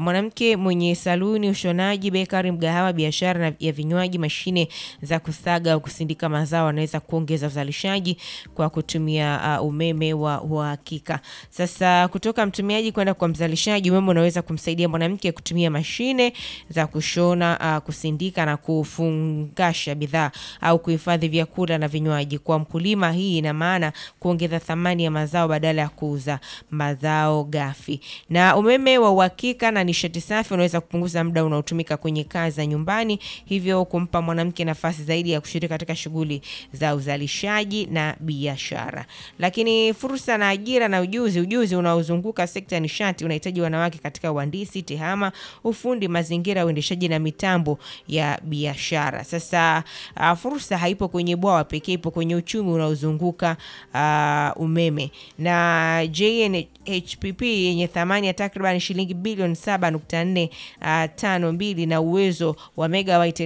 mwanamke mwenye saluni, ushonaji, bekari, mgahawa, biashara na ya vinywaji, mashine za kusaga au kusindika mazao anaweza kuongeza uzalishaji kwa kutumia uh, umeme wa uhakika. Sasa kutoka mtumiaji kwenda kwa mzalishaji, umeme unaweza kumsaidia mwanamke kutumia mashine za kushona, uh, kusindika na kufungasha bidhaa au kuhifadhi vyakula na vinywaji. Kwa mkulima, hii ina maana kuongeza thamani ya mazao badala ya kuuza mazao ghafi. Na umeme wa uhakika na nishati safi unaweza kupunguza muda unaotumika kwenye kazi za nyumbani, hivyo kumpa mwanamke nafasi zaidi ya kushiriki katika shughuli za uzalishaji na biashara. Lakini fursa na ajira na ujuzi, ujuzi unaozunguka sekta ya nishati unahitaji wanawake katika uhandisi, tehama, ufundi, mazingira, uendeshaji na mitambo ya biashara. Sasa uh, fursa haipo kwenye bwawa pekee, ipo kwenye uchumi unaozunguka uh, umeme na JNHPP yenye thamani ya takriban shilingi bilioni 7.452 uh, na uwezo wa megawatt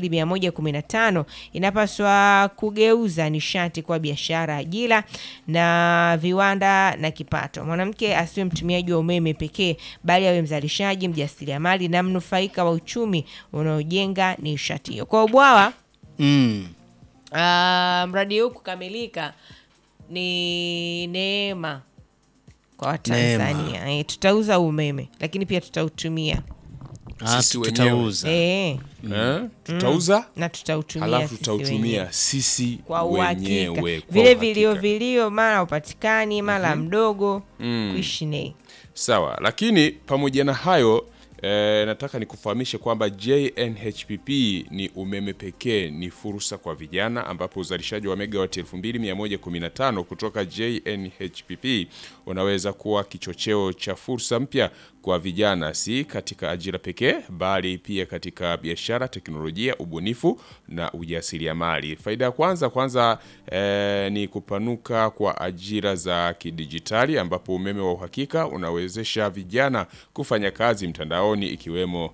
2115 inapaswa kugeuza nishati kwa biashara, ajira na viwanda na kipato. Mwanamke asiwe mtumiaji wa umeme pekee, bali awe mzalishaji, mjasiriamali na mnufaika wa uchumi unaojenga nishati hiyo. Kwa ubwawa Mm. Ah, mradi huu kukamilika ni neema kwa Watanzania. E, tutauza umeme lakini pia tutautumia Ah, Sisi wenyewe. tutauza. e, Eh, tutauza na tutautumia halafu sisi tutautumia wenyewe. sisi kwa uhakika wenyewe kwa vile uhakika. vilio vilio mara upatikani mara mdogo kuishi nei Sawa, lakini pamoja na hayo eh, nataka nikufahamishe kwamba JNHPP ni umeme pekee, ni fursa kwa vijana, ambapo uzalishaji wa megawati 2115 kutoka JNHPP unaweza kuwa kichocheo cha fursa mpya kwa vijana, si katika ajira pekee, bali pia katika biashara, teknolojia, ubunifu na ujasiriamali. Faida ya kwanza kwanza eh, ni kupanuka kwa ajira za kidijitali, ambapo umeme wa uhakika unawezesha vijana kufanya kazi mtandaoni ikiwemo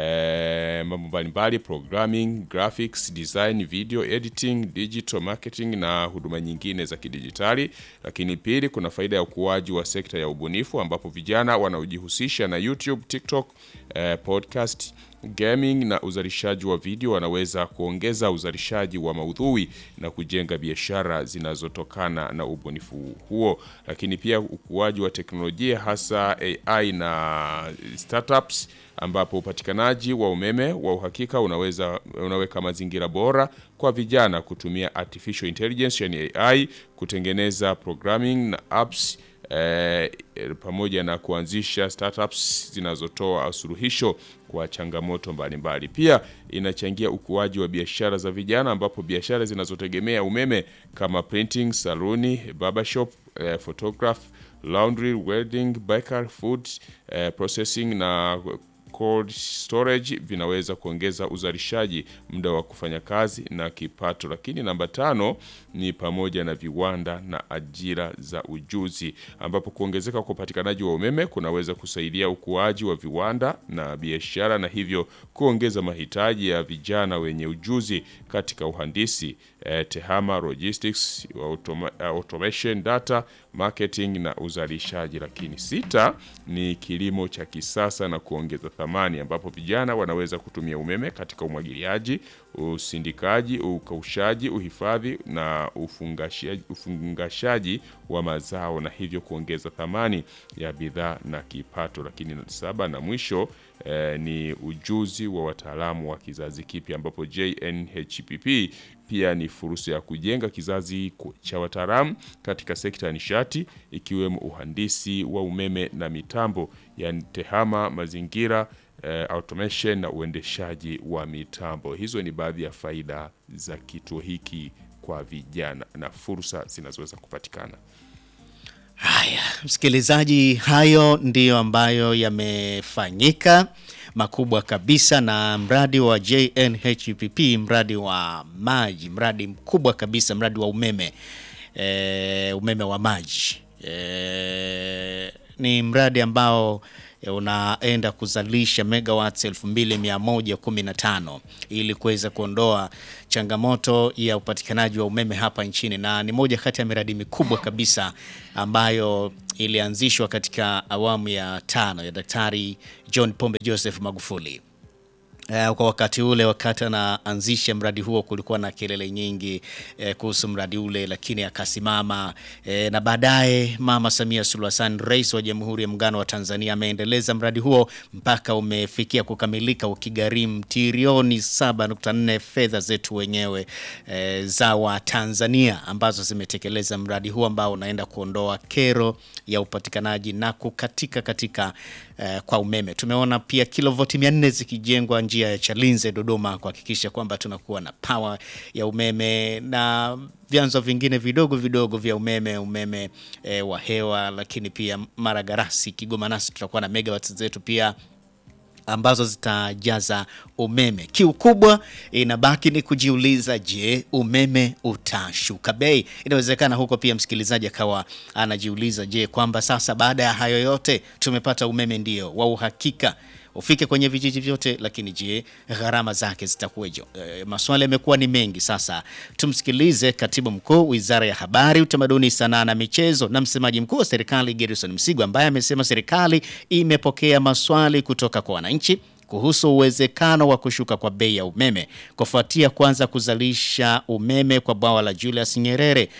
eh, mambo mbalimbali programming, graphics, design, video editing, digital marketing na huduma nyingine za kidijitali. Lakini pili, kuna faida ya ukuaji wa sekta ya ubunifu ambapo vijana wanaojihusisha na YouTube, TikTok, eh, podcast gaming na uzalishaji wa video wanaweza kuongeza uzalishaji wa maudhui na kujenga biashara zinazotokana na ubunifu huo. Lakini pia ukuaji wa teknolojia hasa AI na startups ambapo upatikanaji wa umeme wa uhakika unaweza unaweka mazingira bora kwa vijana kutumia artificial intelligence yani AI kutengeneza programming na apps eh, pamoja na kuanzisha startups zinazotoa suluhisho kwa changamoto mbalimbali. Pia inachangia ukuaji wa biashara za vijana ambapo biashara zinazotegemea umeme kama printing, saluni, barbershop, eh, photograph, laundry, welding, bakery, food eh, processing na cold storage vinaweza kuongeza uzalishaji, muda wa kufanya kazi na kipato. Lakini namba tano ni pamoja na viwanda na ajira za ujuzi, ambapo kuongezeka kwa upatikanaji wa umeme kunaweza kusaidia ukuaji wa viwanda na biashara, na hivyo kuongeza mahitaji ya vijana wenye ujuzi katika uhandisi, eh, tehama, logistics, automa, eh, automation, data marketing na uzalishaji. Lakini sita ni kilimo cha kisasa na kuongeza thamani, ambapo vijana wanaweza kutumia umeme katika umwagiliaji, usindikaji, ukaushaji, uhifadhi na ufungashaji, ufungashaji wa mazao na hivyo kuongeza thamani ya bidhaa na kipato. Lakini saba na mwisho eh, ni ujuzi wa wataalamu wa kizazi kipya ambapo JNHPP pia ni fursa ya kujenga kizazi ku- cha wataalamu katika sekta ya nishati ikiwemo uhandisi wa umeme na mitambo yani tehama, mazingira, eh, automation na uendeshaji wa mitambo. Hizo ni baadhi ya faida za kituo hiki kwa vijana na fursa zinazoweza kupatikana. Haya, msikilizaji, hayo ndiyo ambayo yamefanyika makubwa kabisa na mradi wa JNHPP, mradi wa maji, mradi mkubwa kabisa, mradi wa umeme e, umeme wa maji e, ni mradi ambao eh, unaenda kuzalisha megawatts 2115 ili kuweza kuondoa changamoto ya upatikanaji wa umeme hapa nchini, na ni moja kati ya miradi mikubwa kabisa ambayo ilianzishwa katika awamu ya tano ya Daktari John Pombe Joseph Magufuli. Eh, kwa wakati ule, wakati anaanzisha mradi huo, kulikuwa na kelele nyingi eh, kuhusu mradi ule, lakini akasimama eh, na baadaye Mama Samia Suluhu Hassan, Rais wa Jamhuri ya Muungano wa Tanzania, ameendeleza mradi huo mpaka umefikia kukamilika ukigharimu trilioni 7.4 fedha zetu wenyewe eh, za Watanzania ambazo zimetekeleza mradi huo ambao unaenda kuondoa kero ya upatikanaji na kukatika katika eh, kwa umeme. Tumeona pia kilovoti 400 zikijengwa njia ya Chalinze Dodoma, kuhakikisha kwamba tunakuwa na power ya umeme na vyanzo vingine vidogo vidogo vya umeme, umeme eh, wa hewa, lakini pia Maragarasi, Kigoma nasi tutakuwa na megawatts zetu pia ambazo zitajaza umeme. Kiu kubwa inabaki ni kujiuliza, je, umeme utashuka bei? Inawezekana huko pia msikilizaji akawa anajiuliza, je, kwamba sasa baada ya hayo yote tumepata umeme ndio wa uhakika ufike kwenye vijiji vyote, lakini je, gharama zake zitakuweje? E, maswali yamekuwa ni mengi. Sasa tumsikilize katibu mkuu Wizara ya Habari, Utamaduni, Sanaa na Michezo na msemaji mkuu wa serikali Gerson Msigwa ambaye amesema serikali imepokea maswali kutoka kwa wananchi kuhusu uwezekano wa kushuka kwa bei ya umeme kufuatia kuanza kuzalisha umeme kwa bwawa la Julius Nyerere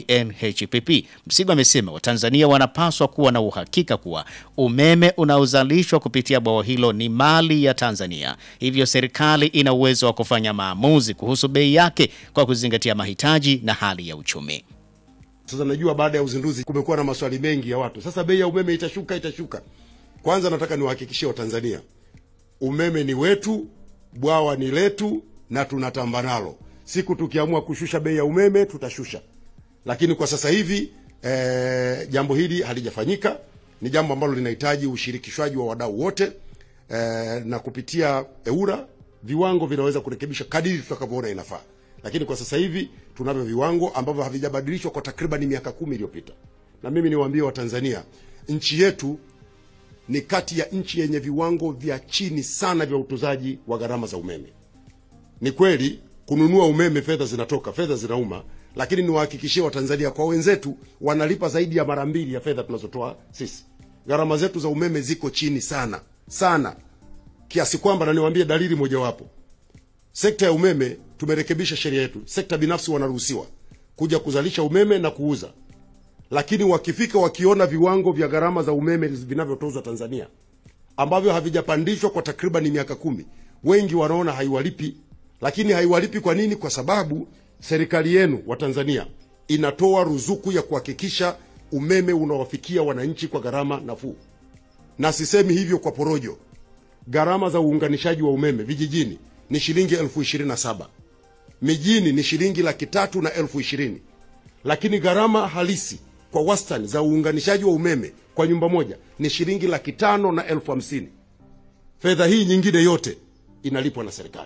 JNHPP. Msigwa amesema Watanzania wanapaswa kuwa na uhakika kuwa umeme unaozalishwa kupitia bwawa hilo ni mali ya Tanzania, hivyo serikali ina uwezo wa kufanya maamuzi kuhusu bei yake kwa kuzingatia mahitaji na hali ya uchumi. Sasa najua baada ya uzinduzi kumekuwa na maswali mengi ya watu, sasa bei ya umeme itashuka, itashuka. Kwanza nataka niwahakikishie Watanzania umeme ni wetu, bwawa ni letu na tunatamba nalo. Siku tukiamua kushusha bei ya umeme tutashusha, lakini kwa sasa hivi eh, jambo hili halijafanyika. Ni jambo ambalo linahitaji ushirikishwaji wa wadau wote eh, na kupitia EWURA viwango vinaweza kurekebisha kadiri tutakavyoona inafaa, lakini kwa sasa hivi tunavyo viwango ambavyo havijabadilishwa kwa takriban miaka kumi iliyopita. Na mimi niwaambie Watanzania, nchi yetu ni kati ya nchi yenye viwango vya chini sana vya utozaji wa gharama za umeme. Ni kweli kununua umeme fedha zinatoka, fedha zinauma, lakini niwahakikishie Watanzania, kwa wenzetu wanalipa zaidi ya mara mbili ya fedha tunazotoa sisi. Gharama zetu za umeme ziko chini sana sana, kiasi kwamba, na niwaambie dalili mojawapo, sekta ya umeme tumerekebisha sheria yetu. Sekta binafsi wanaruhusiwa kuja kuzalisha umeme na kuuza lakini wakifika wakiona viwango vya gharama za umeme vinavyotozwa Tanzania ambavyo havijapandishwa kwa takriban miaka kumi, wengi wanaona haiwalipi. Lakini haiwalipi kwa nini? Kwa sababu serikali yenu wa Tanzania inatoa ruzuku ya kuhakikisha umeme unawafikia wananchi kwa gharama nafuu, na sisemi hivyo kwa porojo. Gharama za uunganishaji wa umeme vijijini ni shilingi elfu ishirini na saba mijini ni shilingi laki tatu na elfu ishirini lakini gharama halisi kwa wastani za uunganishaji wa umeme kwa nyumba moja ni shilingi laki tano na elfu hamsini. Fedha hii nyingine yote inalipwa na serikali,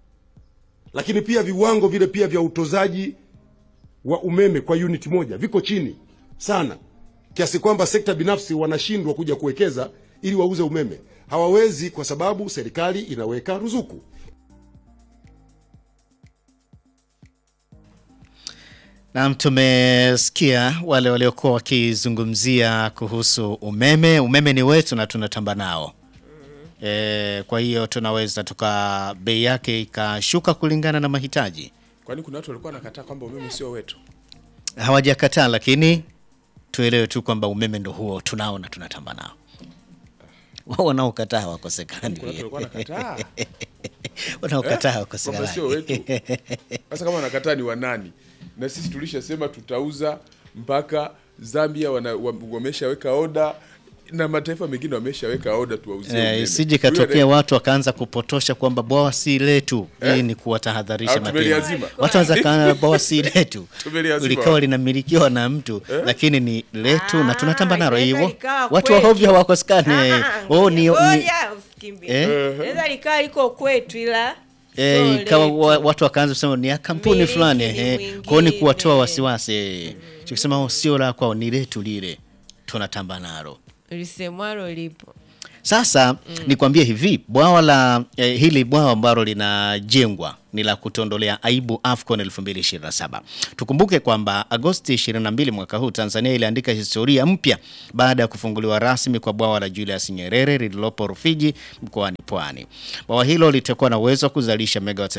lakini pia viwango vile pia vya utozaji wa umeme kwa unit moja viko chini sana, kiasi kwamba sekta binafsi wanashindwa kuja kuwekeza ili wauze umeme. Hawawezi kwa sababu serikali inaweka ruzuku. Naam, tumesikia wale waliokuwa wakizungumzia kuhusu umeme. Umeme ni wetu na tunatamba nao e, kwa hiyo tunaweza tuka bei yake ikashuka kulingana na mahitaji. Kwani kuna watu walikuwa wanakataa kwamba umeme sio wetu? Hawajakataa, lakini tuelewe tu kwamba umeme ndo huo tunao na tunatamba nao. Wao wanaokataa hawakosekani, Kuna watu walikuwa wanakataa wanaokataa kwamba sio hawakosekani. wetu. Sasa kama wanakataa ni wanani? Na sisi tulishasema tutauza mpaka Zambia wana, wa- wameshaweka oda na mataifa mengine wameshaweka oda tuwauzie Eh, umeme. isije Huyo katokea anaye- watu wakaanza kupotosha kwamba bwawa si letu. Hii ni kuwatahadharisha Au mapema. tumeliazima? Watu wanaweza kaana bwawa si letu, Tumeliazima. likawa linamilikiwa na mtu lakini ni letu na tunatamba nalo inaweza hivyo. likawa Watu wa kwetu. hovyo hawakosekani. Ah, eh. ah, Oh, ni, ni, ngoja usikimbie. Eh? Inaweza likawa liko kwetu ila eh, sio ikawa letu. wa- watu wakaanza kusema ni ya kampuni Miliki fulani ni eh. mwingine. Kwao ni kuwatoa wasiwasi. eh. Tukisema oh, sio la kwao ni letu lile tunatamba nalo. lisemwalo lipo Sasa nikwambie hivi, bwawa la eh, hili bwawa ambalo linajengwa ni la kutondolea aibu AFCON 2027. Tukumbuke kwamba Agosti 22 mwaka huu Tanzania iliandika historia mpya baada ya kufunguliwa rasmi kwa bwawa la Julius Nyerere lililopo Rufiji mkoani Pwani. Bwawa hilo litakuwa na uwezo wa kuzalisha megawatts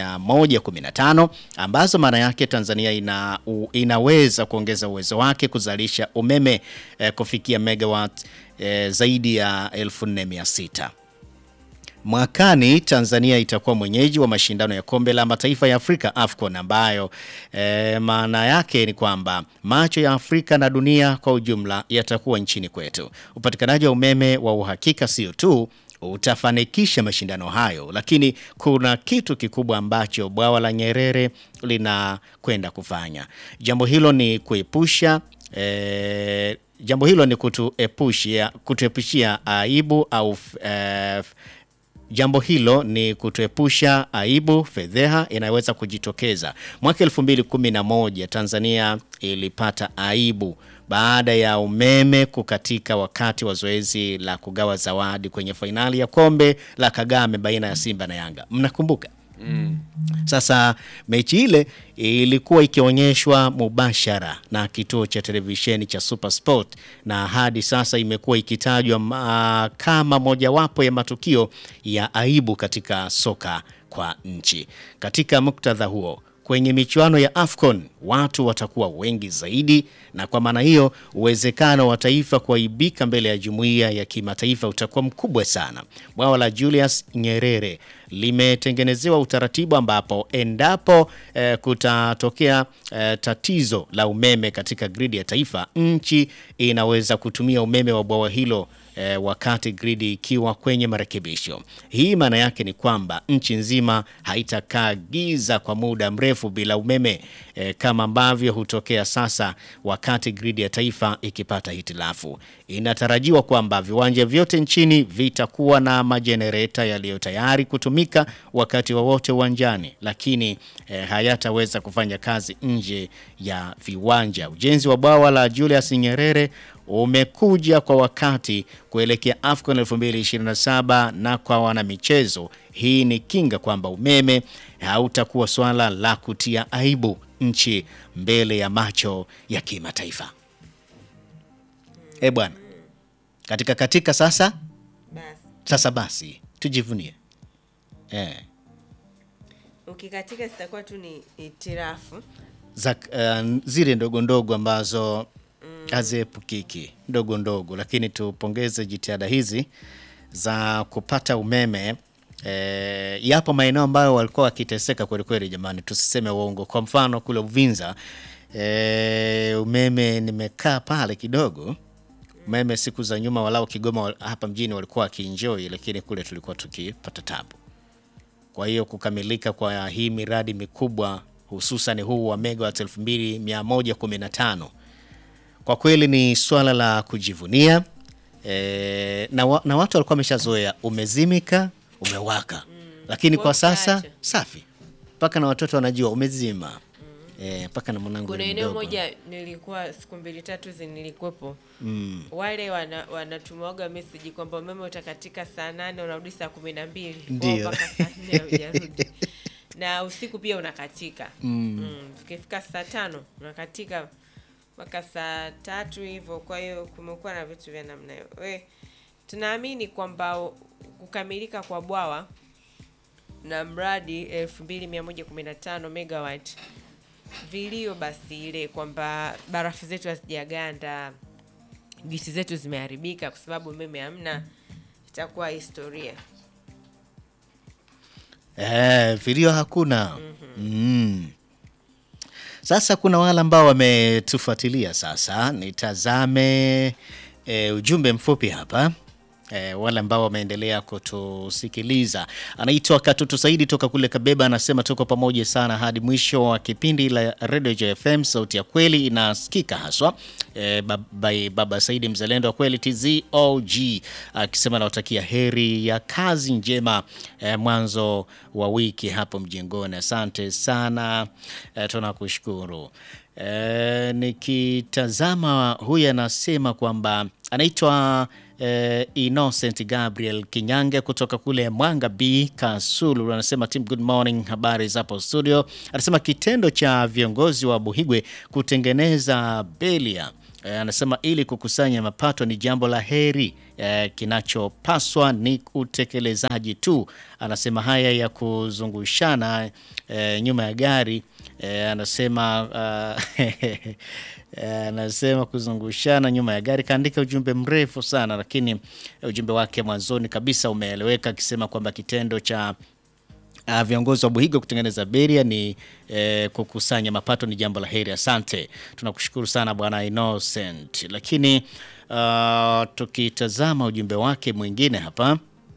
2115 ambazo maana yake Tanzania ina, u, inaweza kuongeza uwezo wake kuzalisha umeme eh, kufikia megawatt eh, zaidi ya 4600. Mwakani Tanzania itakuwa mwenyeji wa mashindano ya kombe la mataifa ya Afrika AFCON ambayo e, maana yake ni kwamba macho ya Afrika na dunia kwa ujumla yatakuwa nchini kwetu. Upatikanaji wa umeme wa uhakika sio tu utafanikisha mashindano hayo, lakini kuna kitu kikubwa ambacho bwawa la Nyerere linakwenda kufanya. Jambo hilo ni kuepusha e, jambo hilo ni kutuepushia kutuepushia aibu au e, Jambo hilo ni kutuepusha aibu, fedheha inayoweza kujitokeza. Mwaka 2011 Tanzania ilipata aibu baada ya umeme kukatika wakati wa zoezi la kugawa zawadi kwenye fainali ya kombe la Kagame baina ya Simba na Yanga. Mnakumbuka? Sasa mechi ile ilikuwa ikionyeshwa mubashara na kituo cha televisheni cha Super Sport na hadi sasa imekuwa ikitajwa ma, kama mojawapo ya matukio ya aibu katika soka kwa nchi. Katika muktadha huo kwenye michuano ya AFCON watu watakuwa wengi zaidi, na kwa maana hiyo uwezekano wa taifa kuaibika mbele ya jumuiya ya kimataifa utakuwa mkubwa sana. Bwawa la Julius Nyerere limetengenezewa utaratibu ambapo endapo eh, kutatokea eh, tatizo la umeme katika gridi ya taifa, nchi inaweza kutumia umeme wa bwawa hilo eh, wakati gridi ikiwa kwenye marekebisho. Hii maana yake ni kwamba nchi nzima haitakaa giza kwa muda mrefu bila umeme eh, kama ambavyo hutokea sasa wakati gridi ya taifa ikipata hitilafu. Inatarajiwa kwamba viwanja vyote nchini vitakuwa na majenereta yaliyo tayari kutumika wakati wowote uwanjani, lakini eh, hayataweza kufanya kazi nje ya viwanja. Ujenzi wa bwawa la Julius Nyerere umekuja kwa wakati kuelekea AFCON 2027 na kwa wanamichezo, hii ni kinga kwamba umeme hautakuwa swala la kutia aibu nchi mbele ya macho ya kimataifa. Eh bwana, katika katika sasa Basi sasa basi tujivunie eh, ukikatika zitakuwa tu ni itirafu. za uh, zile ndogo ndogo ambazo haziepukiki ndogo ndogo, lakini tupongeze jitihada hizi za kupata umeme. E, yapo maeneo ambayo walikuwa wakiteseka kweli kweli, jamani, tusiseme uongo. Kwa mfano kule Uvinza e, umeme nimekaa pale kidogo umeme siku za nyuma, walau Kigoma wal- hapa mjini walikuwa wakienjoy, lakini kule tulikuwa tukipata tabu. Kwa hiyo kukamilika kwa hii miradi mikubwa hususan huu wa megawatt 2115 kwa kweli ni swala la kujivunia e, na, wa, na watu walikuwa wameshazoea umezimika umewaka, lakini kwa Kwa sasa uchache. safi, mpaka na watoto wanajua umezima e, mpaka na mwanangu Kuna yule eneo mdogo. moja nilikuwa siku mbili tatu zi nilikuwepo wale wana, wanatumaga meseji kwamba umeme utakatika saa nane unarudi saa kumi na mbili Kwao Ndio. mpaka saa nne haujarudi na usiku pia unakatika mm. Tukifika saa tano unakatika mpaka saa tatu hivyo. Kwa hiyo kumekuwa na vitu vya namna hiyo. We, tunaamini kwamba u- kukamilika kwa bwawa na mradi 2115 megawatt vilio basi ile kwamba barafu zetu hazijaganda, gisi zetu zimeharibika kwa sababu umeme hamna, itakuwa historia. Eh, vilio hakuna. Mm. Sasa kuna wale ambao wametufuatilia sasa, nitazame e, ujumbe mfupi hapa e, wale ambao wameendelea kutusikiliza. Anaitwa Katutu Saidi toka kule Kabeba, anasema tuko pamoja sana hadi mwisho wa kipindi la Radio JFM, sauti ya kweli inasikika haswa. E, baba, baba Saidi mzalendo wa kweli TZOG akisema nawatakia heri ya kazi njema e, mwanzo wa wiki hapo mjengoni. Asante sana e, tunakushukuru. E, nikitazama huyu anasema kwamba anaitwa eh, Innocent Gabriel Kinyange kutoka kule Mwanga B Kasulu anasema team good morning, habari za hapo studio. Anasema kitendo cha viongozi wa Buhigwe kutengeneza belia eh, anasema ili kukusanya mapato ni jambo la heri eh, kinachopaswa ni utekelezaji tu. Anasema haya ya kuzungushana eh, nyuma ya gari eh, anasema uh, Eh, anasema kuzungushana nyuma ya gari. Kaandika ujumbe mrefu sana, lakini ujumbe wake mwanzoni kabisa umeeleweka, akisema kwamba kitendo cha uh, viongozi wa Buhiga kutengeneza beria ni eh, kukusanya mapato ni jambo la heri. Asante, tunakushukuru sana bwana Innocent. Lakini uh, tukitazama ujumbe wake mwingine hapa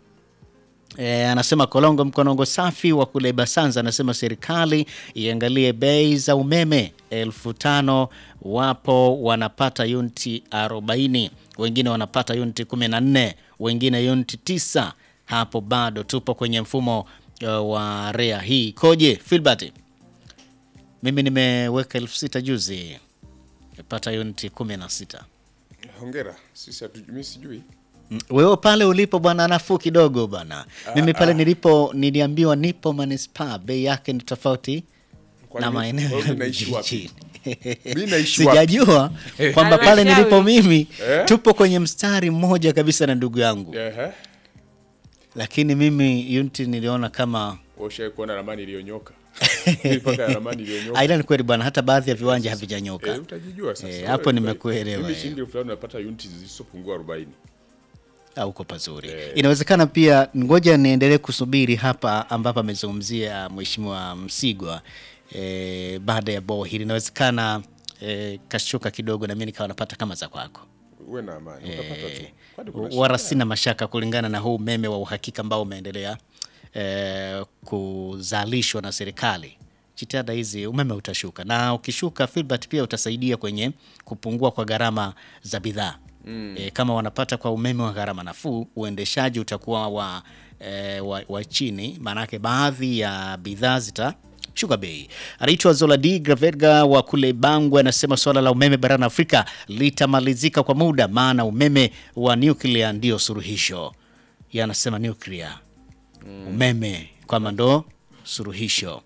E, anasema Kolongo Mkonongo safi wa kule Basanza anasema serikali iangalie bei za umeme elfu tano wapo wanapata yuniti 40 wengine wanapata yuniti 14 wengine yuniti tisa hapo bado tupo kwenye mfumo uh, wa rea hii koje Filbert mimi nimeweka elfu sita juzi pata yuniti 16 Hongera, sisi hatu- mimi sijui. Mm, Wewe pale ulipo bwana nafuu kidogo bwana. Mimi pale nilipo niliambiwa nipo manispaa bei yake ni tofauti Kwani na mi- maeneo wewe ya unaishi wapi? vijijini. Mimi naishi wapi? Sijajua kwamba pale Halmashauri. nilipo mimi Eh? tupo kwenye mstari mmoja kabisa na ndugu yangu, Ehe. lakini mimi unti niliona kama Ushawahi kuona ramani iliyonyoka? Mipaka ya ramani iliyonyoka. aidha ni kweli bwana, hata baadhi ya viwanja havijanyoka. Eh, utajijua sasa. Eh, Wewe, hapo wewe. nimekuelewa, Mimi eh. shilingi elfu tano napata uniti zisizopungua 40. au uko pazuri. Inawezekana pia, ngoja niendelee kusubiri hapa ambapo amezungumzia Mheshimiwa Msigwa e, baada ya boo hili, inawezekana e, kashuka kidogo na mimi nikawa napata kama za kwako. Uwe na amani, utapata tu. Kwani kuna Wala shida? sina mashaka kulingana na huu umeme wa uhakika ambao umeendelea e, kuzalishwa na serikali. Jitihada hizi umeme utashuka, na ukishuka Filbert, pia utasaidia kwenye kupungua kwa gharama za bidhaa mm. E, kama wanapata kwa umeme wa gharama nafuu, uendeshaji utakuwa wa, e, wa, wa chini, maanake baadhi ya bidhaa zita shuka bei. Anaitwa Zoladi Graverga wa kule Bangwe, anasema swala la umeme barani Afrika litamalizika kwa muda, maana umeme wa nuclear ndio suluhisho. Yeye anasema nuclear umeme kwamba ndo suluhisho.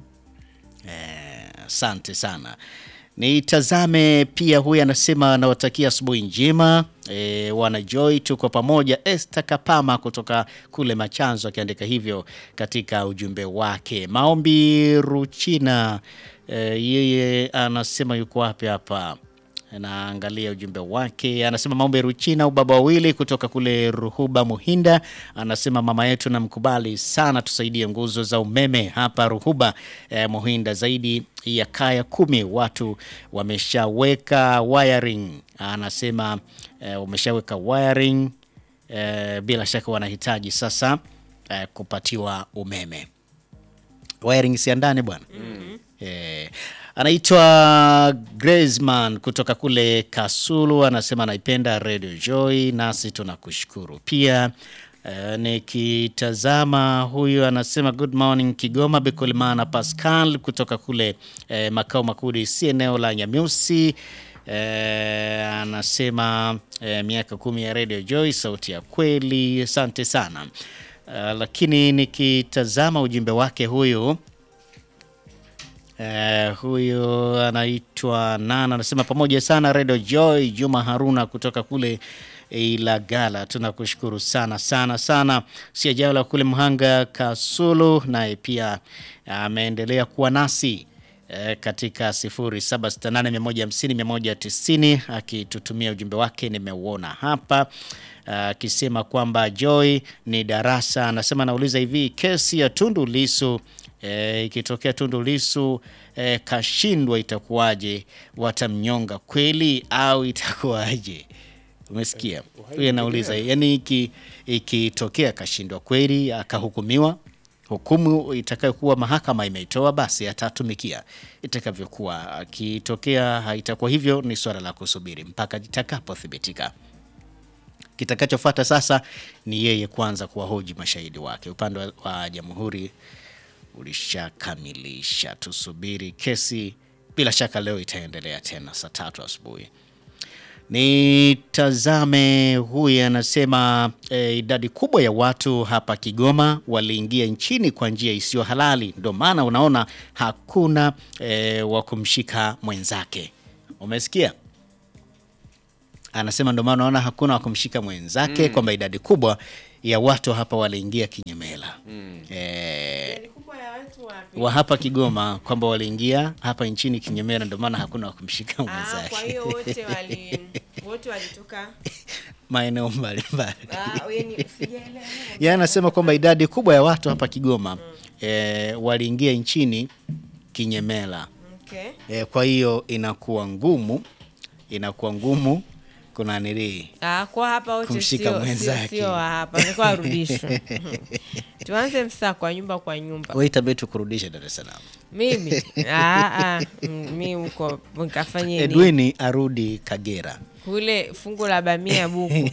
Eh, Asante sana. Nitazame pia, huyu anasema anawatakia asubuhi njema e, wana Joy, tuko pamoja. Esther Kapama kutoka kule Machanzo akiandika hivyo katika ujumbe wake. Maombi Ruchina e, yeye anasema yuko wapi hapa? Naangalia ujumbe wake, anasema maombi Ruchina ubaba wawili kutoka kule Ruhuba Muhinda, anasema mama yetu namkubali sana, tusaidie nguzo za umeme hapa Ruhuba eh, Muhinda. Zaidi ya kaya kumi watu wameshaweka wiring, anasema eh, wameshaweka wiring eh, bila shaka wanahitaji sasa eh, kupatiwa umeme wiring si ya ndani bwana eh, anaitwa Graceman kutoka kule Kasulu, anasema anaipenda Radio Joy, nasi tunakushukuru pia. Eh, nikitazama huyu anasema good morning Kigoma, Bekolimana Pascal kutoka kule eh, makao makuu si eneo la Nyamiusi. Eh, anasema eh, miaka kumi ya Radio Joy, sauti ya kweli. Asante sana. Eh, lakini nikitazama ujumbe wake huyu Eh, huyu anaitwa Nana anasema pamoja sana Radio Joy. Juma Haruna kutoka kule Ilagala, tunakushukuru sana sana sana. Siajala kule Mhanga Kasulu, naye pia ameendelea kuwa nasi eh, katika 0768150190 akitutumia ujumbe wake, nimeuona hapa akisema kwamba Joy ni darasa. Anasema anauliza hivi, kesi ya Tundu Lisu eh, ikitokea Tundu Lisu eh, kashindwa itakuwaje? Watamnyonga kweli au itakuwaje? Umesikia huyu anauliza, yani iki ikitokea kashindwa kweli akahukumiwa hukumu itakayokuwa mahakama imeitoa basi atatumikia itakavyokuwa. Akitokea haitakuwa hivyo, ni swala la kusubiri mpaka itakapothibitika. Kitakachofuata sasa ni yeye kwanza kuwahoji mashahidi wake. Upande wa- wa jamhuri ulishakamilisha, tusubiri kesi. Bila shaka leo itaendelea tena saa tatu asubuhi. Nitazame huyu anasema e, idadi kubwa ya watu hapa Kigoma waliingia nchini kwa njia isiyo halali, ndio maana unaona hakuna e, wa kumshika mwenzake. Umesikia? Anasema ndio maana unaona hakuna wa kumshika mwenzake, kwamba idadi kubwa ya watu hapa waliingia kinyemela e, wa hapa Kigoma kwamba waliingia hapa nchini kinyemela, ndio maana hakuna wa kumshika Ah, mwenzake kwa hiyo wote wali wote walitoka maeneo mbalimbali. ah, yani sijaelewa. Yeye anasema kwamba idadi kubwa ya watu hapa Kigoma e, waliingia nchini kinyemela Okay. e, kwa hiyo inakuwa ngumu, inakuwa ngumu kuna nilii Ah, kwa hapa wote Kumshika sio sio mwenzake. sio wa hapa. Nilikuwa arudishwe. Tuanze msako wa nyumba kwa nyumba. wewe itabidi tukurudishe Dar es Salaam. Mimi ah ah mm, mimi huko nikafanye nini? Edwin arudi Kagera. Kule fungu la bamia buku.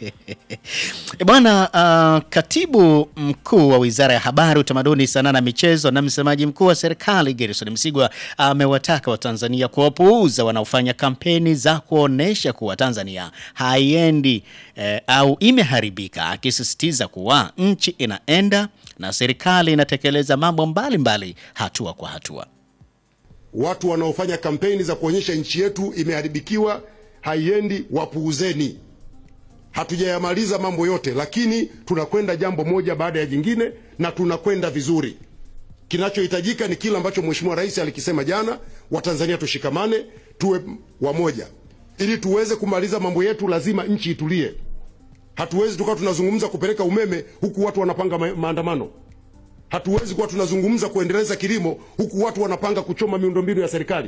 E bwana, uh, katibu mkuu wa wizara ya habari, utamaduni, sanaa na michezo na msemaji mkuu wa serikali Gerson Msigwa amewataka Watanzania kuwapuuza wanaofanya kampeni za kuonesha kuwa Tanzania haiendi eh, au imeharibika, akisisitiza kuwa nchi inaenda na serikali inatekeleza mambo mbalimbali hatua kwa hatua. Watu wanaofanya kampeni za kuonyesha nchi yetu imeharibikiwa, haiendi, wapuuzeni. Hatujayamaliza mambo yote, lakini tunakwenda jambo moja baada ya jingine na tunakwenda vizuri. Kinachohitajika ni kile ambacho Mheshimiwa Rais alikisema jana, Watanzania tushikamane, tuwe wamoja. Ili tuweze kumaliza mambo yetu, lazima nchi itulie. Hatuwezi tukawa tunazungumza kupeleka umeme huku watu wanapanga ma maandamano. Hatuwezi kuwa tunazungumza kuendeleza kilimo huku watu wanapanga kuchoma miundombinu ya serikali.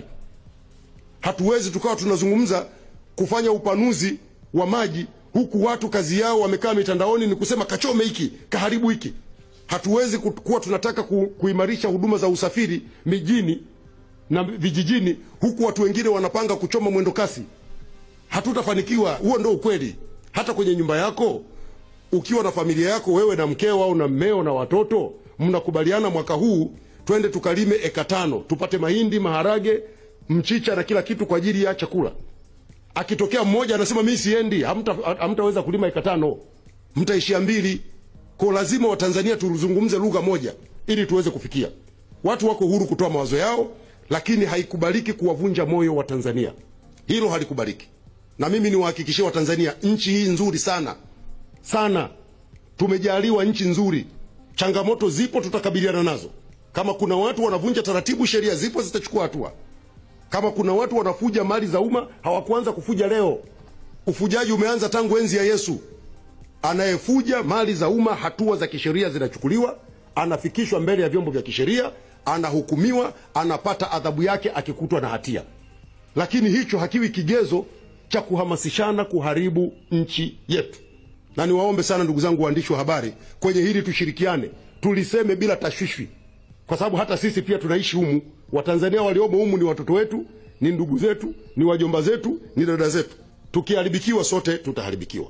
Hatuwezi tukawa tunazungumza kufanya upanuzi wa maji huku watu kazi yao wamekaa mitandaoni ni kusema kachome hiki kaharibu hiki. Hatuwezi ku- kuwa tunataka ku, kuimarisha huduma za usafiri mijini na vijijini huku watu wengine wanapanga kuchoma mwendo kasi. Hatutafanikiwa. Huo ndio ukweli. Hata kwenye nyumba yako ukiwa na familia yako, wewe na mkeo au na mmeo na watoto, mnakubaliana mwaka huu twende tukalime eka tano tupate mahindi, maharage, mchicha na kila kitu kwa ajili ya chakula. Akitokea mmoja anasema mimi siendi, hamta hamtaweza kulima eka tano, mtaishia mbili. Kwa lazima Watanzania tuzungumze lugha moja ili tuweze kufikia. Watu wako huru kutoa mawazo yao, lakini haikubaliki kuwavunja moyo wa Tanzania. Hilo halikubaliki. Na mimi niwahakikishie Watanzania, nchi hii nzuri sana sana, tumejaliwa nchi nzuri. Changamoto zipo, tutakabiliana nazo. Kama kuna watu wanavunja taratibu, sheria zipo, zitachukua hatua. Kama kuna watu wanafuja mali za umma, hawakuanza kufuja leo. Ufujaji umeanza tangu enzi ya Yesu. Anayefuja mali za umma, hatua za kisheria zinachukuliwa, anafikishwa mbele ya vyombo vya kisheria, anahukumiwa, anapata adhabu yake akikutwa na hatia. Lakini hicho hakiwi kigezo cha kuhamasishana kuharibu nchi yetu. Na niwaombe sana ndugu zangu waandishi wa habari, kwenye hili tushirikiane, tuliseme bila tashwishwi, kwa sababu hata sisi pia tunaishi humu. Watanzania waliomo humu ni watoto wetu, ni ndugu zetu, ni wajomba zetu, ni dada zetu. Tukiharibikiwa sote tutaharibikiwa.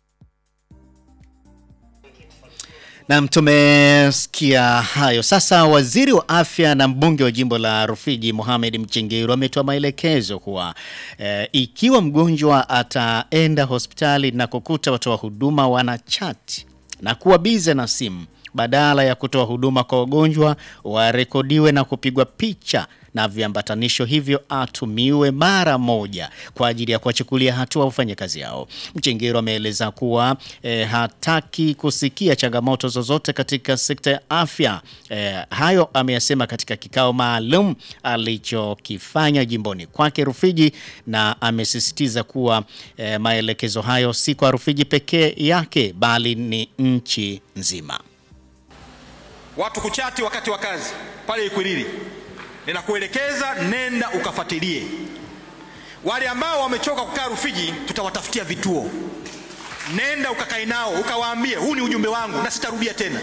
Nam, tumesikia hayo. Sasa waziri wa afya na mbunge wa jimbo la Rufiji Mohamed Mchengerwa ametoa maelekezo kuwa eh, ikiwa mgonjwa ataenda hospitali na kukuta watoa huduma wana chati na kuwa bize na simu, badala ya kutoa huduma kwa wagonjwa warekodiwe na kupigwa picha na viambatanisho hivyo atumiwe mara moja kwa ajili ya kuwachukulia hatua wafanyakazi hao. Mchengero ameeleza kuwa eh, hataki kusikia changamoto zozote katika sekta ya afya. Eh, hayo ameyasema katika kikao maalum alichokifanya jimboni kwake Rufiji, na amesisitiza kuwa eh, maelekezo hayo si kwa Rufiji pekee yake bali ni nchi nzima. watu kuchati wakati wa kazi pale Ikwiriri, ninakuelekeza nenda ukafuatilie. Wale ambao wamechoka kukaa Rufiji, tutawatafutia vituo, nenda ukakae nao ukawaambie, huu ni ujumbe wangu na sitarudia tena.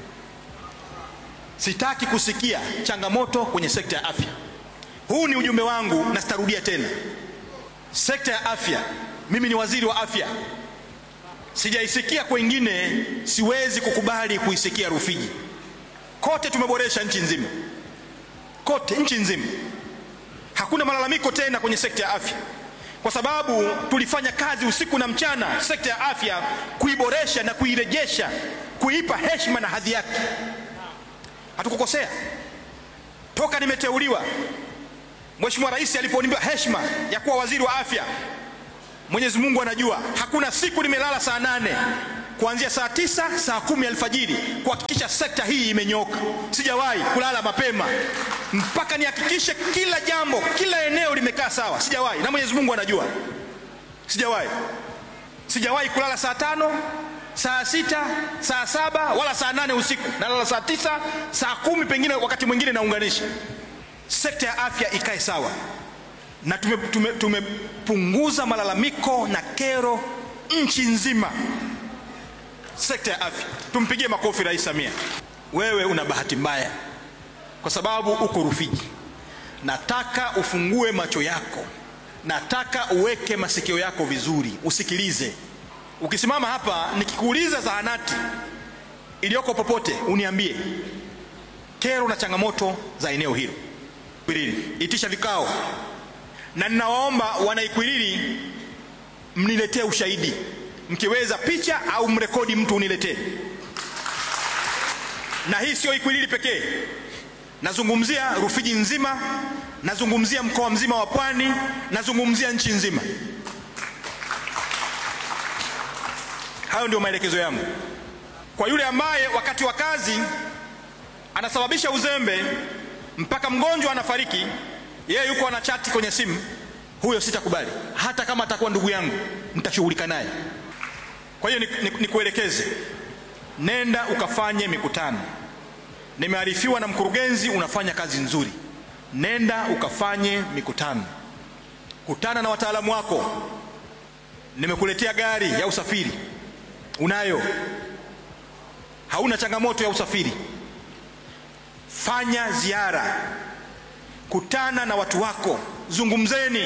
Sitaki kusikia changamoto kwenye sekta ya afya. Huu ni ujumbe wangu na sitarudia tena. Sekta ya afya, mimi ni waziri wa afya, sijaisikia kwengine, siwezi kukubali kuisikia Rufiji. Kote tumeboresha nchi nzima, kote nchi nzima, hakuna malalamiko tena kwenye sekta ya afya. kwa sababu tulifanya kazi usiku na mchana sekta ya afya kuiboresha na kuirejesha, kuipa heshima na hadhi yake. Hatukukosea toka nimeteuliwa. Mheshimiwa Rais aliponipa heshima ya kuwa waziri wa afya, Mwenyezi Mungu anajua hakuna siku nimelala saa nane kuanzia saa tisa saa kumi alfajiri kuhakikisha sekta hii imenyoka. Sijawahi kulala mapema mpaka nihakikishe kila jambo, kila eneo limekaa sawa. Sijawahi, na Mwenyezi Mungu anajua, sijawahi. Sijawahi kulala saa tano saa sita saa saba wala saa nane usiku. Nalala saa tisa saa kumi pengine wakati mwingine naunganisha. Sekta ya afya ikae sawa, na tumepunguza tume, tumepunguza malalamiko na kero nchi nzima sekta ya afya. Tumpigie makofi Rais Samia. Wewe una bahati mbaya kwa sababu uko Rufiji. Nataka ufungue macho yako, nataka uweke masikio yako vizuri, usikilize. Ukisimama hapa nikikuuliza zahanati iliyoko popote, uniambie kero na changamoto za eneo hilo. Ikwiriri, itisha vikao, na ninawaomba wanaikwiriri mniletee ushahidi mkiweza picha au mrekodi mtu uniletee. Na hii sio Ikwiriri pekee, nazungumzia Rufiji nzima, nazungumzia mkoa mzima wa Pwani, nazungumzia nchi nzima. Hayo ndio maelekezo yangu kwa yule ambaye wakati wa kazi anasababisha uzembe mpaka mgonjwa anafariki, yeye yuko ana chati kwenye simu, huyo sitakubali. Hata kama atakuwa ndugu yangu, nitashughulika naye. Kwa hiyo nikuelekeze, ni, ni nenda ukafanye mikutano. Nimearifiwa na mkurugenzi unafanya kazi nzuri, nenda ukafanye mikutano, kutana na wataalamu wako. Nimekuletea gari ya usafiri, unayo, hauna changamoto ya usafiri. Fanya ziara, kutana na watu wako, zungumzeni.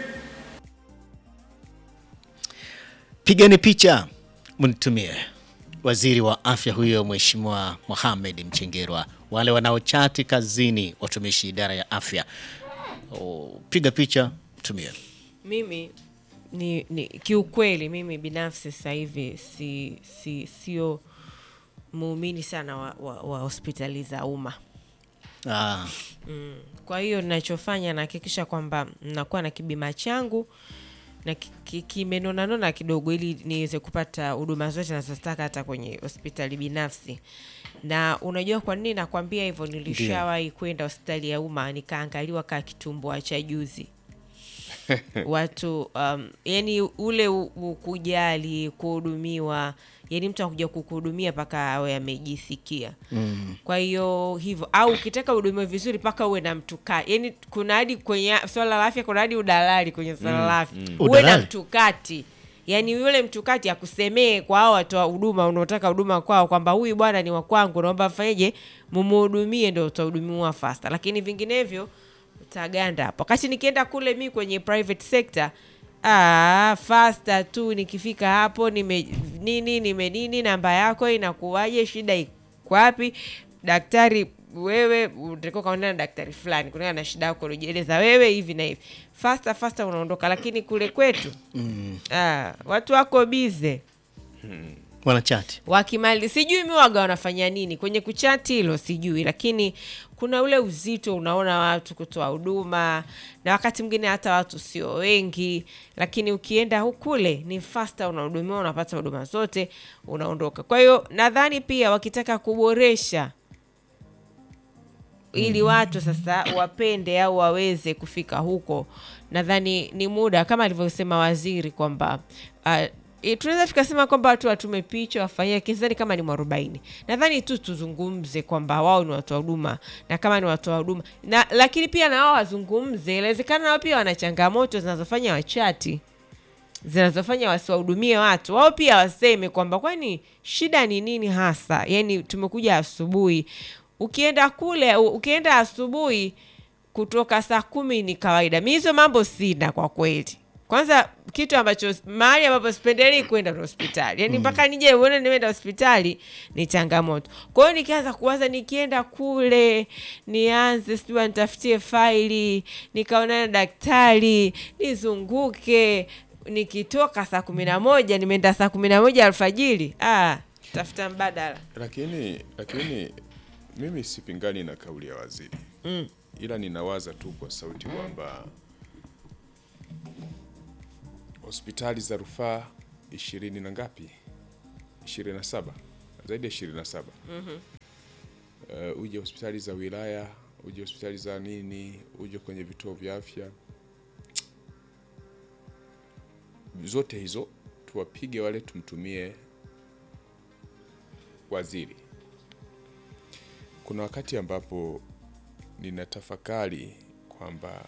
Pigeni picha mnitumie. Waziri wa afya huyo Mheshimiwa Mohamed Mchengerwa. Wale wanaochati kazini, watumishi idara ya afya, o, piga picha mtumie. Mimi ni, ni kiukweli, mimi binafsi sasa hivi si, si, sio muumini sana wa, wa, wa hospitali za umma. Ah, Mm. Kwa hiyo ninachofanya nahakikisha kwamba nakuwa na kibima changu na ki- ki- kimenonanona kidogo ili niweze kupata huduma zote nazotaka hata kwenye hospitali binafsi. Na unajua kwa nini nakwambia hivyo? Nilishawahi kwenda hospitali ya umma nikaangaliwa kaa kitumbua cha juzi watu um, yani ule u- u- kujali kuhudumiwa yani mtu akuja kukuhudumia mpaka awe amejisikia mm. kwa hiyo hivyo au ukitaka uhudumiwe vizuri mpaka uwe na mtukati yani kuna hadi kwenye swala la afya kuna hadi udalali kwenye swala la afya uwe na Udalali? mtukati yaani yule mtukati akusemee kwa hao watoa huduma unaotaka huduma kwao kwamba huyu bwana ni wa kwangu naomba mfanyeje mumuhudumie ndo utahudumiwa fasta lakini vinginevyo utaganda hapo wakati nikienda kule mi kwenye private sector ah, fasta tu nikifika hapo nime nini nime nini namba yako inakuwaje shida iko wapi daktari wewe utakiwa kaonana na daktari fulani kulingana na shida yako uliojieleza wewe hivi na hivi fasta fasta unaondoka lakini kule kwetu mm. ah, watu wako bize wanachati wakimali sijui mi waga wanafanya nini kwenye kuchati hilo sijui lakini kuna ule uzito unaona watu kutoa huduma na wakati mwingine hata watu sio wengi lakini ukienda hukule ni fasta unahudumiwa unapata huduma zote unaondoka kwa hiyo nadhani pia wakitaka kuboresha ili watu sasa wapende au waweze kufika huko nadhani ni muda kama alivyosema waziri kwamba uh, e, tunaweza tukasema kwamba watu watume picha wafanyie kizani kama ni mwarobaini nadhani tu tuzungumze kwamba wao ni watoa huduma na kama ni watoa huduma na lakini pia na wao wazungumze inawezekana nao pia wana changamoto zinazofanya wachati zinazofanya wasiwahudumie watu wao pia waseme kwamba kwani shida ni nini hasa yani tumekuja asubuhi ukienda kule u- ukienda asubuhi kutoka saa kumi ni kawaida mi hizo mambo sina kwa kweli kwanza kitu ambacho mahali ambapo sipendelei kwenda ni hospitali yani mpaka nije uone nimeenda hospitali ni changamoto kwa hiyo nikianza kuwaza nikienda kule nianze sijua nitafutie faili nikaonana na daktari nizunguke nikitoka saa kumi na moja nimeenda saa kumi na moja alfajiri ah, tafuta mbadala lakini lakini mimi sipingani na kauli ya waziri mm. ila ninawaza tu kwa sauti kwamba hospitali za rufaa ishirini na ngapi ishirini na saba zaidi ya ishirini na saba uh, uje hospitali za wilaya uje hospitali za nini uje kwenye vituo vya afya zote hizo tuwapige wale tumtumie waziri kuna wakati ambapo ninatafakari kwamba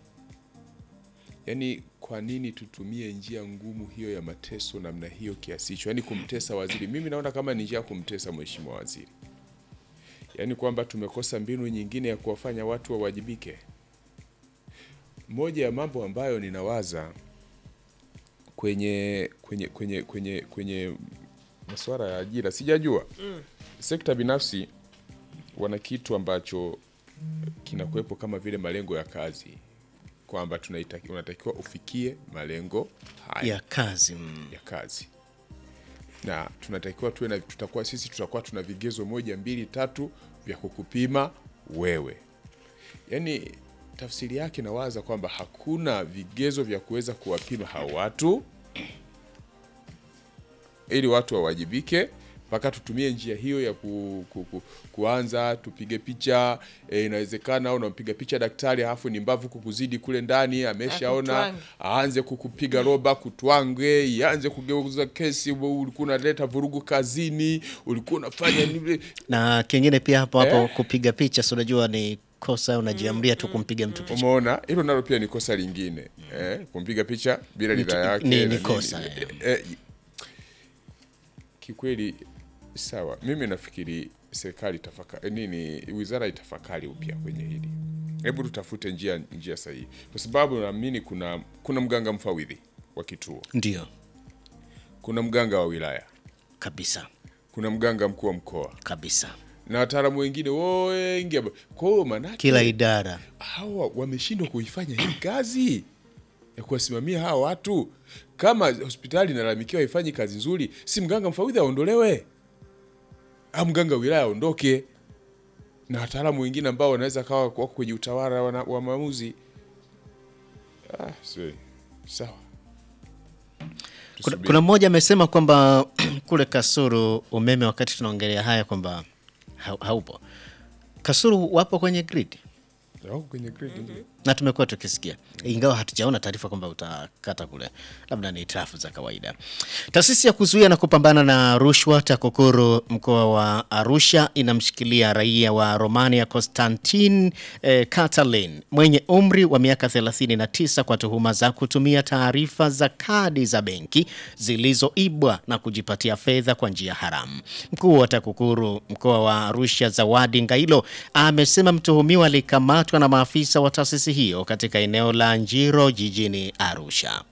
yani kwa nini tutumie njia ngumu hiyo ya mateso namna hiyo kiasi hicho yani kumtesa waziri mimi naona kama ni njia ya kumtesa mheshimiwa waziri yaani kwamba tumekosa mbinu nyingine ya kuwafanya watu wawajibike moja ya mambo ambayo ninawaza kwenye kwenye kwenye kwenye kwenye masuala ya ajira sijajua mm. sekta binafsi wana kitu ambacho kinakuwepo kama vile malengo ya kazi kwamba tunaitaki- unatakiwa ufikie malengo haya ya kazi mm. ya kazi na tunatakiwa tuwe na tutakuwa sisi tutakuwa tuna vigezo moja mbili tatu vya kukupima wewe yaani tafsiri yake nawaza kwamba hakuna vigezo vya kuweza kuwapima hao watu ili watu wawajibike mpaka tutumie njia hiyo ya ku, ku, ku, kuanza tupige picha e, inawezekana unampiga picha daktari halafu ni mbavu kukuzidi kule ndani ameshaona Akutwange. aanze kukupiga roba kutwange ianze kugeuza kesi ulikuwa unaleta vurugu kazini ulikuwa unafanya nini na kingine pia hapo hapo Eh? kupiga picha si unajua ni kosa unajiamria tu kumpiga mtu picha umeona hilo nalo pia ni kosa lingine eh, kumpiga picha bila ridhaa yake ni- na ni nini. kosa, eh, eh, kikweli sawa mimi nafikiri serikali tafaka, nini wizara itafakari upya kwenye hili hebu tutafute njia njia sahihi kwa sababu naamini kuna kuna mganga mfawidhi wa kituo ndio kuna mganga wa wilaya kabisa kuna mganga mkuu wa mkoa kabisa na wataalamu wengine wengi amba- kwa hiyo maanake kila idara hawa wameshindwa kuifanya hii kazi ya kuwasimamia hawa watu. Kama hospitali inalalamikiwa haifanyi kazi nzuri, si mganga mfawidhi aondolewe, au mganga wa wilaya aondoke, na wataalamu wengine ambao wanaweza kawa wako kwenye utawala wa, wa maamuzi. Ah, si- sawa. kuna, Tusubiri. kuna mmoja amesema kwamba kule Kasuru umeme wakati tunaongelea haya kwamba ha, haupo Kasuru wapo kwenye grid Wako kwenye grid ndio. na tumekuwa tukisikia ingawa hatujaona taarifa kwamba utakata kule, labda ni trafu za kawaida. Taasisi ya kuzuia na kupambana na rushwa TAKUKURU mkoa wa Arusha inamshikilia raia wa Romania Constantin eh, Catalin mwenye umri wa miaka 39 kwa tuhuma za kutumia taarifa za kadi za benki zilizoibwa na kujipatia fedha kwa njia haramu. Mkuu wa TAKUKURU mkoa wa Arusha Zawadi Ngailo amesema mtuhumiwa alikamatwa na maafisa wa taasisi hiyo katika eneo la Njiro jijini Arusha.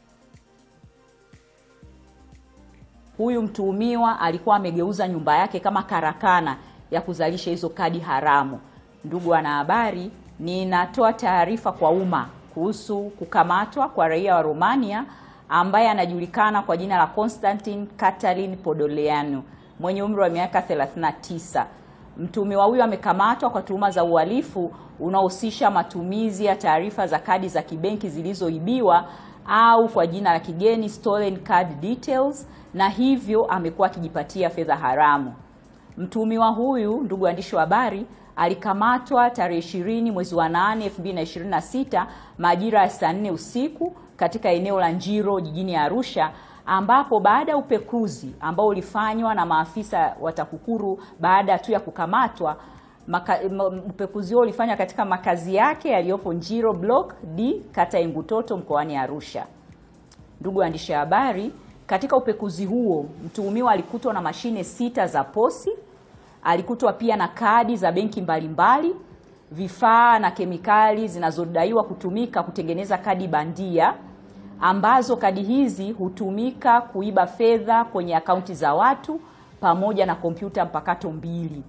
Huyu mtuhumiwa alikuwa amegeuza nyumba yake kama karakana ya kuzalisha hizo kadi haramu. Ndugu wanahabari, ninatoa taarifa kwa umma kuhusu kukamatwa kwa raia wa Romania ambaye anajulikana kwa jina la Constantin Catalin Podoleanu mwenye umri wa miaka 39. Mtuhumiwa huyo amekamatwa kwa tuhuma za uhalifu unaohusisha matumizi ya taarifa za kadi za kibenki zilizoibiwa au kwa jina la kigeni stolen card details, na hivyo amekuwa akijipatia fedha haramu. Mtuhumiwa huyu, ndugu waandishi wa habari, alikamatwa tarehe 20 mwezi wa 8 2026 majira ya saa 4 usiku katika eneo la Njiro jijini Arusha ambapo baada ya upekuzi ambao ulifanywa na maafisa wa TAKUKURU baada tu ya kukamatwa maka, m- upekuzi huo ulifanywa katika makazi yake yaliyopo Njiro Block D kata ya Ngutoto mkoani Arusha. Ndugu waandishi wa habari, katika upekuzi huo mtuhumiwa alikutwa na mashine sita za posi, alikutwa pia na kadi za benki mbalimbali, vifaa na kemikali zinazodaiwa kutumika kutengeneza kadi bandia. ambazo kadi hizi hutumika kuiba fedha kwenye akaunti za watu pamoja na kompyuta mpakato mbili.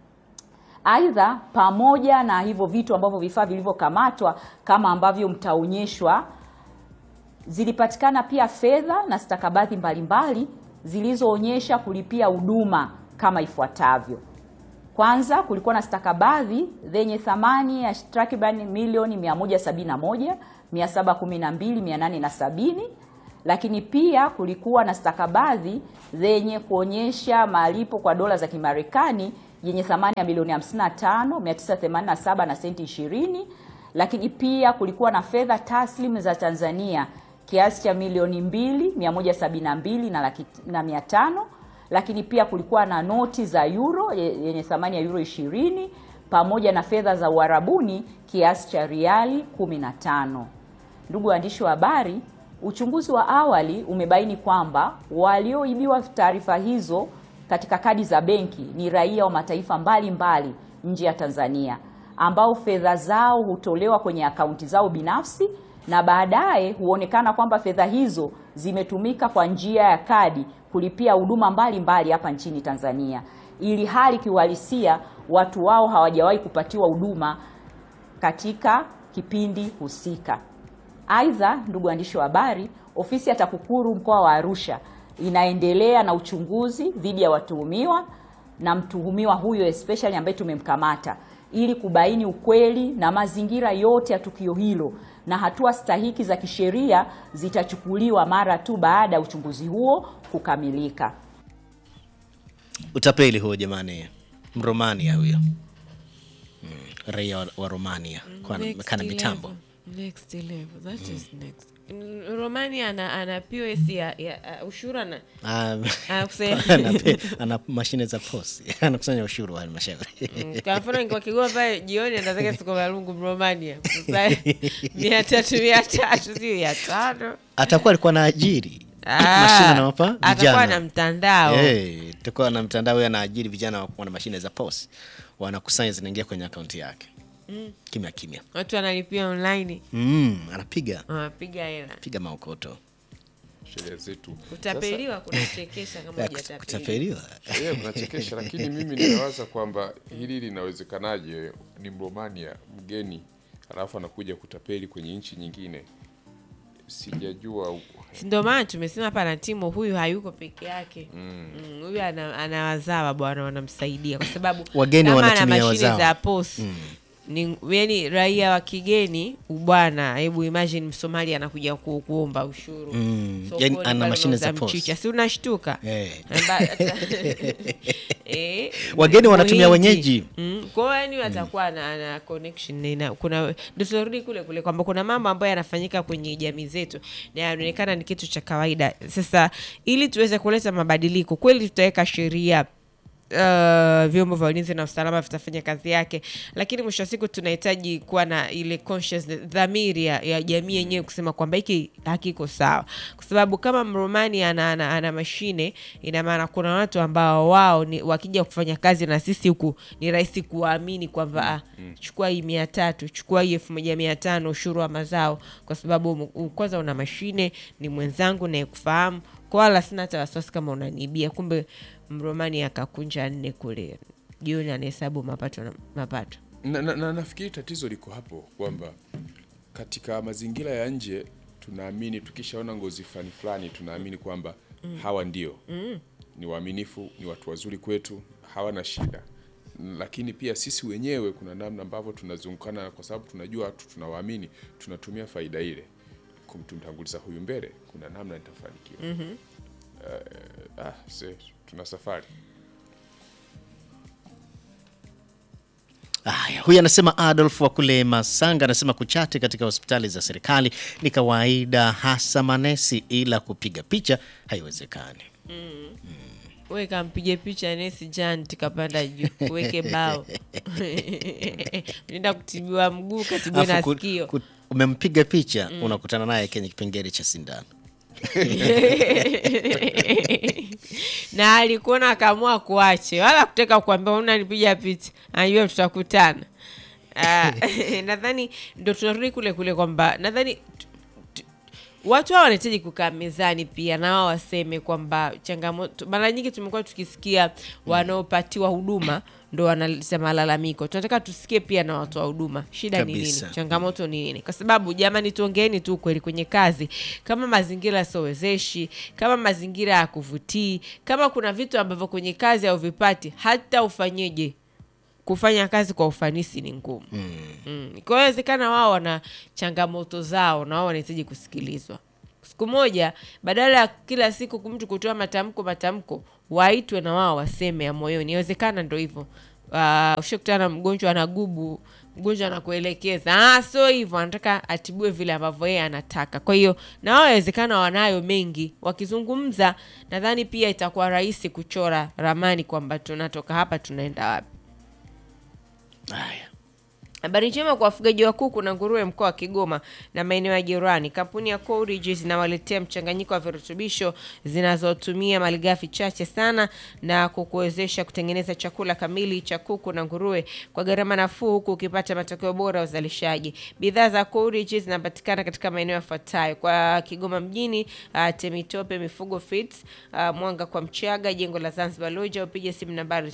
Aidha, pamoja na hivyo vitu ambavyo vifaa vilivyokamatwa kama ambavyo mtaonyeshwa, zilipatikana pia fedha na stakabadhi mbalimbali zilizoonyesha kulipia huduma kama ifuatavyo. Kwanza, kulikuwa na stakabadhi zenye thamani ya takriban milioni 171 712 870, lakini pia kulikuwa na stakabadhi zenye kuonyesha malipo kwa dola za Kimarekani yenye thamani ya milioni 55 987 na senti 20, lakini pia kulikuwa na fedha taslim za Tanzania kiasi cha milioni 2 172 na laki na mia tano lakini pia kulikuwa na noti za euro yenye thamani ya euro 20 pamoja na fedha za Uarabuni kiasi cha riali 15. Ndugu waandishi wa habari, uchunguzi wa awali umebaini kwamba walioibiwa taarifa hizo katika kadi za benki ni raia wa mataifa mbalimbali nje ya Tanzania ambao fedha zao hutolewa kwenye akaunti zao binafsi na baadaye huonekana kwamba fedha hizo zimetumika kwa njia ya kadi kulipia huduma mbalimbali hapa nchini Tanzania, ili hali kiuhalisia watu wao hawajawahi kupatiwa huduma katika kipindi husika. Aidha, ndugu waandishi wa habari, ofisi ya TAKUKURU mkoa wa Arusha inaendelea na uchunguzi dhidi ya watuhumiwa na mtuhumiwa huyo especially ambaye tumemkamata ili kubaini ukweli na mazingira yote ya tukio hilo na hatua stahiki za kisheria zitachukuliwa mara tu baada ya uchunguzi huo kukamilika. Utapeli huo jamani, Mromania huyo mm, raia wa, wa Romania kwa Next kana level. mitambo Next level. That is next. Mm, Romania ana, ana POS ya, ya uh, ushuru ana Ah, anakusanya ana, ana mashine za posi anakusanya ushuru wa halmashauri Mm, kwa mfano ningekuwa Kigoma pale jioni anataka soko la lungu Romania Sasa, mia tatu mia tatu sio mia tano atakuwa alikuwa na ajiri Ah, mashine anawapa atakuwa vijana na mtandao Eh, atakuwa na mtandao huyo anaajiri vijana wa- wana mashine za posi wanakusanya zinaingia kwenye akaunti yake kimya kimya watu wanalipia online mm, anapiga wanapiga hela piga maokoto sheria zetu kutapeliwa kunachekesha kama Ya, hujatapeliwa kutapeliwa Sasa, yeah, kunachekesha lakini mimi ninawaza kwamba hili linawezekanaje ni mromania mgeni alafu anakuja kutapeli kwenye nchi nyingine sijajua u- Si ndio maana tumesema hapa na timu huyu hayuko peke yake Mm, huyu ana, ana wazawa bwana wanamsaidia kwa sababu Wageni kama ana wanatumia mashine wazawa. za pos ni yani raia wa kigeni ubwana hebu imagine msomali anakuja ku, kuomba ushuru Mm, Sokoni yani ana pale mashine za unauza POS. mchicha si unashtuka Eh. Amba- Eh, Wageni wanatumia Muhindi. wenyeji. Mm, kwa hiyo yani watakuwa na, na connection na kuna ndio tunarudi kule kule kwamba kuna mambo ambayo yanafanyika kwenye jamii zetu na yanaonekana ni kitu cha kawaida. Sasa ili tuweze kuleta mabadiliko kweli, tutaweka sheria Uh, vyombo vya ulinzi na usalama vitafanya kazi yake, lakini mwisho wa siku tunahitaji kuwa na ile consciousness, dhamiri ya, ya jamii yenyewe kusema kwamba hiki hakiko sawa, kwa sababu kama Mromani ana, ana, ana mashine, ina maana kuna watu ambao wao ni, wakija kufanya kazi na sisi huku ni rahisi kuwaamini kwamba ah, chukua hii mia tatu chukua hii elfu moja mia tano ushuru wa mazao, kwa sababu um, kwanza una mashine, ni mwenzangu naye kufahamu kwa wala sina hata wasiwasi kama unaniibia. Kumbe Mromani akakunja nne kule jioni, anahesabu mapato na mapato. na, na, na nafikiri tatizo liko hapo kwamba katika mazingira ya nje tunaamini tukishaona ngozi fulani fulani tunaamini kwamba hawa ndio ni waaminifu ni watu wazuri kwetu hawana shida lakini pia sisi wenyewe kuna namna ambavyo tunazungukana kwa sababu tunajua watu tunawaamini tunatumia faida ile kumtumtanguliza huyu mbele kuna namna nitafanikiwa Eh, ah, se, tuna safari Haya, huyu anasema Adolf wa kule Masanga anasema kuchati katika hospitali za serikali ni kawaida, hasa manesi, ila kupiga picha haiwezekani. We kampige picha nesi jan tikapanda juu uweke bao nenda kutibiwa mguu katibiwe na Alafu ku- sikio ku- umempiga picha unakutana naye kwenye kipengele cha sindano. na alikuona akaamua kuache wala kutaka kuambia unanipiga picha anajua tutakutana Ah, nadhani ndo tunarudi kule kule kwamba nadhani tu- tu- watu hao wanahitaji kukaa mezani pia na wao waseme kwamba changamoto mara nyingi tumekuwa tukisikia wanaopatiwa huduma ndo wanaleta malalamiko tunataka tusikie pia na watu wa huduma shida ni nini Kabisa. changamoto ni nini kwa sababu jamani tuongeeni tu kweli kwenye kazi kama mazingira siowezeshi kama mazingira ya kuvutii kama kuna vitu ambavyo kwenye kazi hauvipati hata ufanyeje kufanya kazi kwa ufanisi ni ngumu mm. mm. kwa hiyo inawezekana wao wana changamoto zao na wao wanahitaji kusikilizwa siku moja badala ya kila siku mtu kutoa matamko matamko waitwe na wao waseme ya moyoni inawezekana ndo hivyo uh, ushakutana na mgonjwa anagubu mgonjwa anakuelekeza ah, so hivyo anataka atibue vile ambavyo yeye anataka kwa hiyo na wao inawezekana wanayo mengi wakizungumza nadhani pia itakuwa rahisi kuchora ramani kwamba tunatoka hapa tunaenda wapi Haya. Habari njema kwa wafugaji wa kuku na nguruwe mkoa wa Kigoma na maeneo ya jirani. Kampuni ya Coolidge zinawaletea mchanganyiko wa virutubisho zinazotumia malighafi chache sana na kukuwezesha kutengeneza chakula kamili cha kuku na nguruwe kwa gharama nafuu, huku ukipata matokeo bora ya uzalishaji. Bidhaa za Coolidge zinapatikana katika maeneo yafuatayo: kwa Kigoma mjini, uh, Temitope Mifugo Feeds, uh, Mwanga kwa Mchaga, jengo la Zanzibar Lodge, au piga simu nambari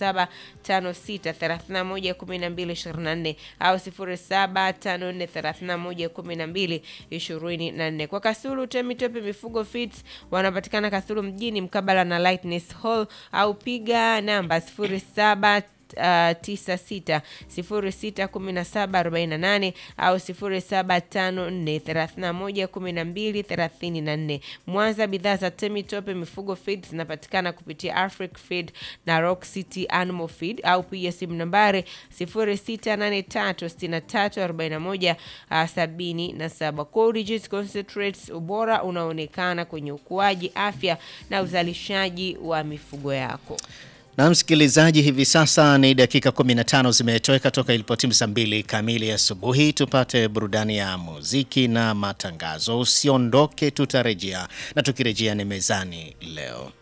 0756311224 au 0754311224. Kwa Kasulu Temitope Mifugo Feeds wanapatikana Kasulu mjini mkabala na Lightness Hall au piga namba 07 Uh, 96 06 17 48 au 0754 31 12 34. Mwanza, bidhaa za Temitope Mifugo Feed zinapatikana kupitia Afric Feed na Rock City Animal Feed au piga simu nambari 0683 63 41 uh, 77. Coolidge Concentrates, ubora unaonekana kwenye ukuaji, afya na uzalishaji wa mifugo yako. Na msikilizaji, hivi sasa ni dakika 15 zimetoweka toka ilipotimu saa mbili kamili asubuhi. Tupate burudani ya muziki na matangazo. Usiondoke, tutarejea na tukirejea ni mezani leo.